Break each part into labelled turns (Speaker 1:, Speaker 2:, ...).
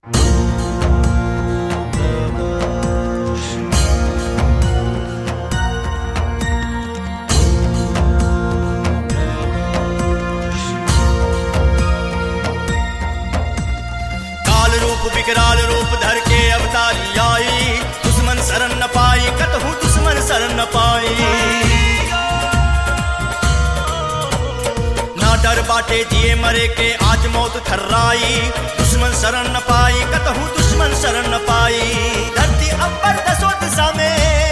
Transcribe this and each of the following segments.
Speaker 1: विकराल रूप धर के अवतारी आई दुश्मन शरण न पाई कतहु दुश्मन शरण न पाई ना डर बाटे जिए मरे के आज मौत थर्राई दुश्मन शरण न पाई कतहु दुश्मन शरण न पाई धरती अंबर दसो दिशा में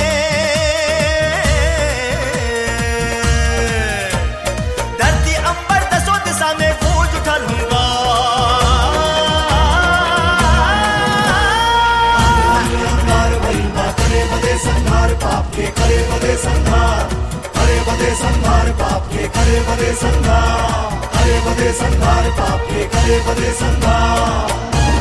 Speaker 1: धरती अंबर दसो दिशा में गूंज उठल हुंगा
Speaker 2: संहार महिमा करे बदे संहार पाप के करे बदे संहार करे बदे संहार पाप के करे बदे संहार करे बदे संहार पाप के करे बदे संहार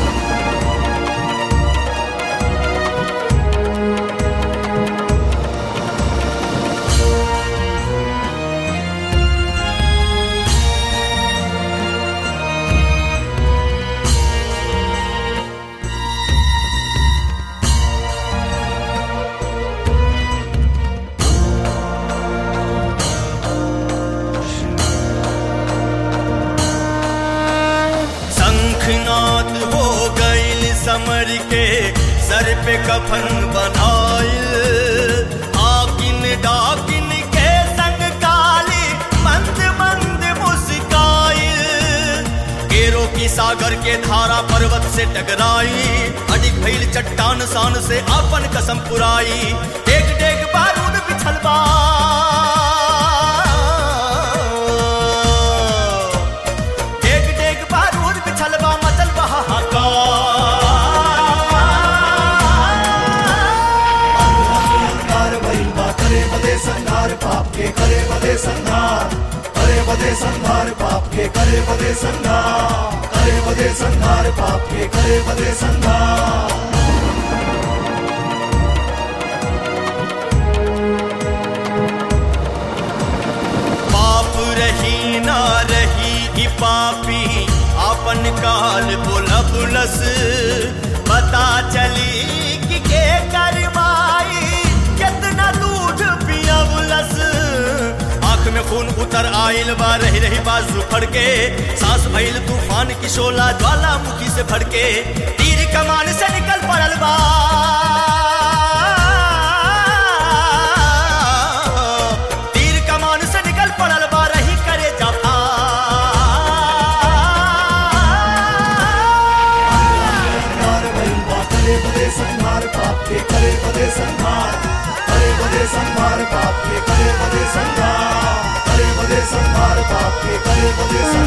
Speaker 1: शंखनाद हो गईल समर के सर पे कफन बनाइल आकिन डाकिन के संग काली मंद मंद मुस्काइल केरो की सागर के धारा पर्वत से टकराई अडिग भइल चट्टान सान से अपन कसम पुराई डेग डेग बारूद बिछल बा डेग डेग बारूद बिछल बा मचल
Speaker 2: संहार महिमा करे बदे संहार पाप के करे बदे संहार करे बदे संहार पाप के करे बदे संहार करे बदे संहार पाप के करे बदे संहार
Speaker 1: पाप रही ना रही ई पापी आपन काल बोला बुलस पता चली कि के करवाई कितना दूध पिया बुलस आंख में खून उतर आइल बा रही रही बाजू फड़के सांस भइल तूफान की शोला ज्वालामुखी से फड़के तीर कमान से निकल पड़ल बा तीर कमान से निकल पड़ल बा रही करे जफा
Speaker 2: संहार महिमा करे बदे संहार पाप के करे बदे संहार करे बदे संहार पाप के करे बदे संहार करे बदे संहार पाप के करे बदे संहार